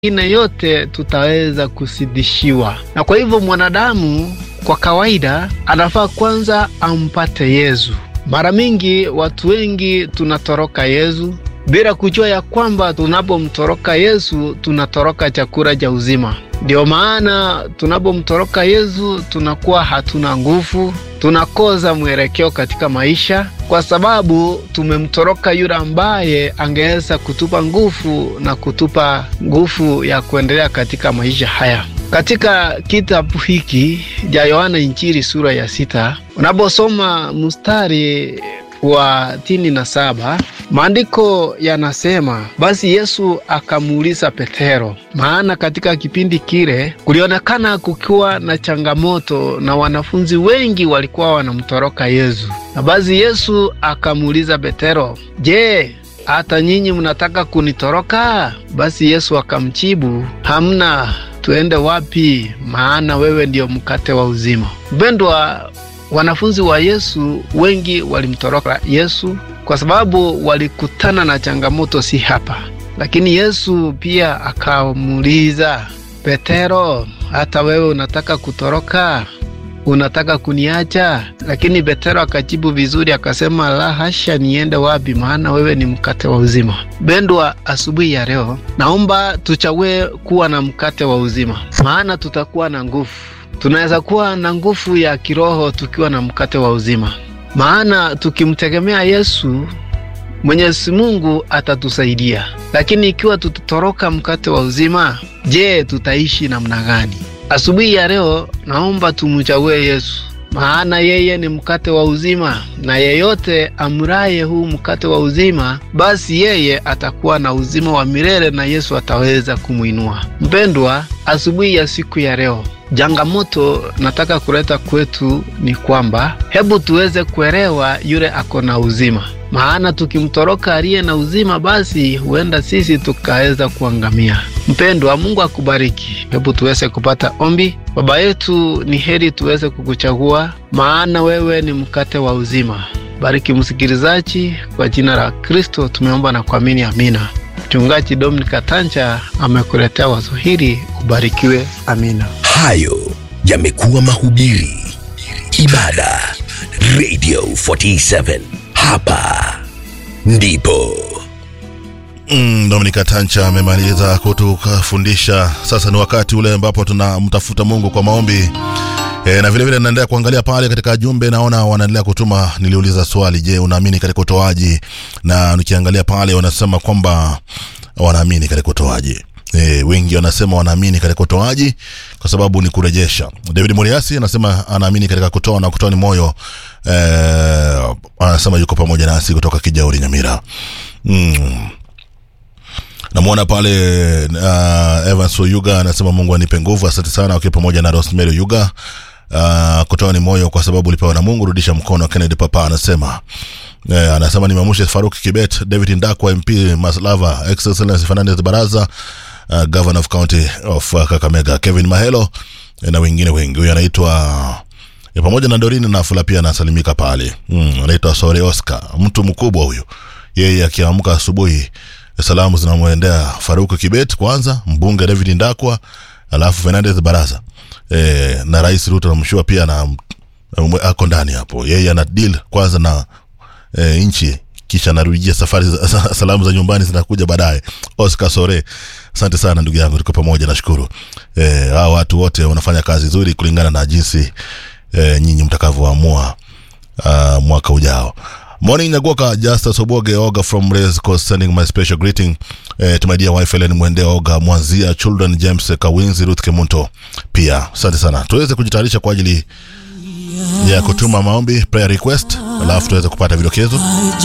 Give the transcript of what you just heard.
ine yote tutaweza kusidishiwa. Na kwa hivyo mwanadamu kwa kawaida anafaa kwanza ampate Yesu. Mara mingi watu wengi tunatoroka Yesu bila kujua ya kwamba tunapomtoroka Yesu tunatoroka chakula cha uzima. Ndio maana tunapomtoroka Yesu tunakuwa hatuna nguvu, tunakosa mwelekeo katika maisha, kwa sababu tumemtoroka yule ambaye angeweza kutupa nguvu na kutupa nguvu ya kuendelea katika maisha haya. Katika kitabu hiki cha Yohana Injili sura ya sita unaposoma mstari wa tini na saba maandiko yanasema, basi Yesu akamuuliza Petero, maana katika kipindi kile kulionekana kukiwa na changamoto na wanafunzi wengi walikuwa wanamtoroka Yesu. Na basi Yesu akamuuliza Petero, je, hata nyinyi mnataka kunitoroka? Basi Yesu akamjibu, hamna, tuende wapi? Maana wewe ndiyo mkate wa uzima. Mpendwa, wanafunzi wa Yesu wengi walimtoroka Yesu kwa sababu walikutana na changamoto si hapa. Lakini Yesu pia akamuuliza Petero, hata wewe unataka kutoroka? Unataka kuniacha? Lakini Petero akajibu vizuri, akasema la hasha, niende wapi? Maana wewe ni mkate wa uzima. Bendwa, asubuhi ya leo naomba tuchague kuwa na mkate wa uzima, maana tutakuwa na nguvu tunaweza kuwa na nguvu ya kiroho tukiwa na mkate wa uzima, maana tukimtegemea Yesu Mwenyezi Mungu atatusaidia. Lakini ikiwa tutatoroka mkate wa uzima, je, tutaishi namna gani? Asubuhi ya leo naomba tumchague Yesu, maana yeye ni mkate wa uzima, na yeyote amraye huu mkate wa uzima, basi yeye atakuwa na uzima wa milele na Yesu ataweza kumwinua. Mpendwa, asubuhi ya siku ya leo Changamoto nataka kuleta kwetu ni kwamba hebu tuweze kuelewa yule ako na uzima, maana tukimtoroka aliye na uzima, basi huenda sisi tukaweza kuangamia. Mpendwa, Mungu akubariki. Hebu tuweze kupata ombi. Baba yetu, ni heri tuweze kukuchagua, maana wewe ni mkate wa uzima. Bariki msikilizaji, kwa jina la Kristo tumeomba na kuamini, amina. Mchungaji Dominic Tancha amekuletea wazo hili, ubarikiwe. Amina. Hayo yamekuwa mahubiri, ibada, Radio 47 hapa ndipo. Mm, Dominika Tancha amemaliza kutufundisha. Sasa ni wakati ule ambapo tunamtafuta Mungu kwa maombi e, na vilevile naendelea kuangalia pale katika jumbe, naona wanaendelea kutuma. Niliuliza swali, je, unaamini katika utoaji? Na nikiangalia pale wanasema kwamba wanaamini katika utoaji. E, wengi wanasema wanaamini katika utoaji kwa sababu ni kurejesha. David Moriasi anasema anaamini katika kutoa na kutoa ni moyo. E, anasema yuko pamoja nasi kutoka Kijauri Nyamira. Mm. Namwona pale uh, Evans Oyuga anasema Mungu anipe nguvu. Asante sana ukiwa pamoja na Rosemary Oyuga. Uh, kutoa ni moyo kwa sababu ulipewa na Mungu, rudisha mkono. Kennedy Papa anasema Eh, anasema nimeamsha Faruk Kibet, David Ndakwa, MP Maslava, Excellency Fernandez Baraza, uh, Governor of County of uh, Kakamega, Kevin Mahelo eh, na wengine wengi. Huyu anaitwa eh, pamoja na Dorini Nafula pia anasalimika pale. Mm, anaitwa Sore Oscar, mtu mkubwa huyu. Yeye akiamka asubuhi salamu zinamwendea Faruk Kibet kwanza, mbunge David Ndakwa, alafu Fernandez Baraza. Eh, na Rais Ruto namshua pia na ako ndani hapo. Yeye ana deal kwanza na e, nchi kisha narujia safari za, za, salamu za nyumbani zinakuja baadaye. Oscar Sore, asante sana ndugu yangu, tuko pamoja, nashukuru. E, hawa watu wote wanafanya kazi nzuri kulingana na jinsi e, nyinyi mtakavyoamua uh, mwaka ujao. Morning Nyagoka, Justus Oboge Oga from Race Coast sending my special greeting eh, to my dear wife Helen Mwende Oga Mwanzia children James Kawinzi Ruth Kemunto pia asante sana. Tuweze kujitayarisha kwa ajili ya kutuma maombi prayer request, alafu tuweze kupata vidokezo